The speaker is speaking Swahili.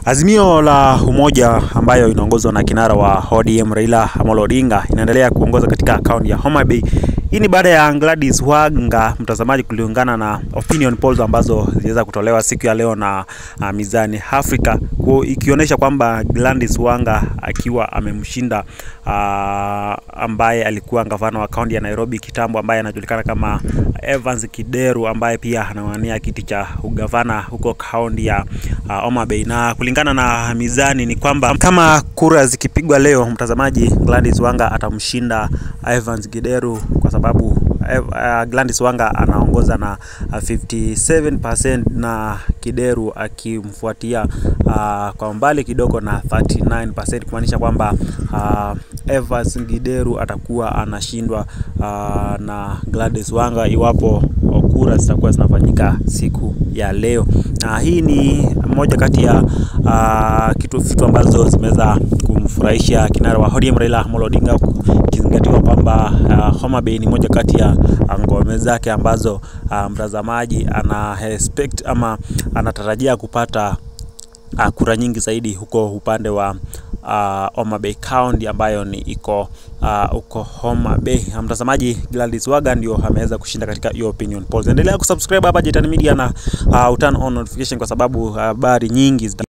Azimio la Umoja ambayo inaongozwa na kinara wa ODM Raila Amolo Odinga inaendelea kuongoza katika kaunti ya Homa Bay. Hii ni baada ya Gladys Wanga mtazamaji, kulingana na opinion polls ambazo ziliweza kutolewa siku ya leo na uh, Mizani Africa ikionyesha kwamba Gladys Wanga akiwa amemshinda uh, ambaye alikuwa gavana wa kaunti ya Nairobi kitambo, ambaye anajulikana kama Evans Kideru ambaye pia anawania kiti cha ugavana huko kaunti ya uh, Homa Bay. Na kulingana na Mizani ni kwamba kama kura zikipigwa leo, mtazamaji, Gladys Wanga atamshinda Evans Kideru kwa sababu uh, Gladys Wanga anaongoza na uh, 57% na Kideru akimfuatia uh, kwa mbali kidogo na 39%, kumaanisha kwamba uh, Evans Kideru atakuwa anashindwa uh, na Gladys Wanga iwapo kura zitakuwa zinafanyika siku ya leo. Na hii ni moja kati ya uh, kitu vitu ambazo zimeweza kumfurahisha kinara wa ODM Raila Amolo Odinga ikizingatiwa kwamba uh, Homa Bay ni moja kati ya ngome zake ambazo uh, mtazamaji ana expect ama anatarajia kupata uh, kura nyingi zaidi huko upande wa uh, Homa Bay County ambayo ni iko uh, uko Homa Bay. Mtazamaji, Gladys Wanga ndio ameweza kushinda katika hiyo opinion polls. Endelea kusubscribe hapa Jetani Media na uh, turn on notification kwa sababu habari uh, nyingi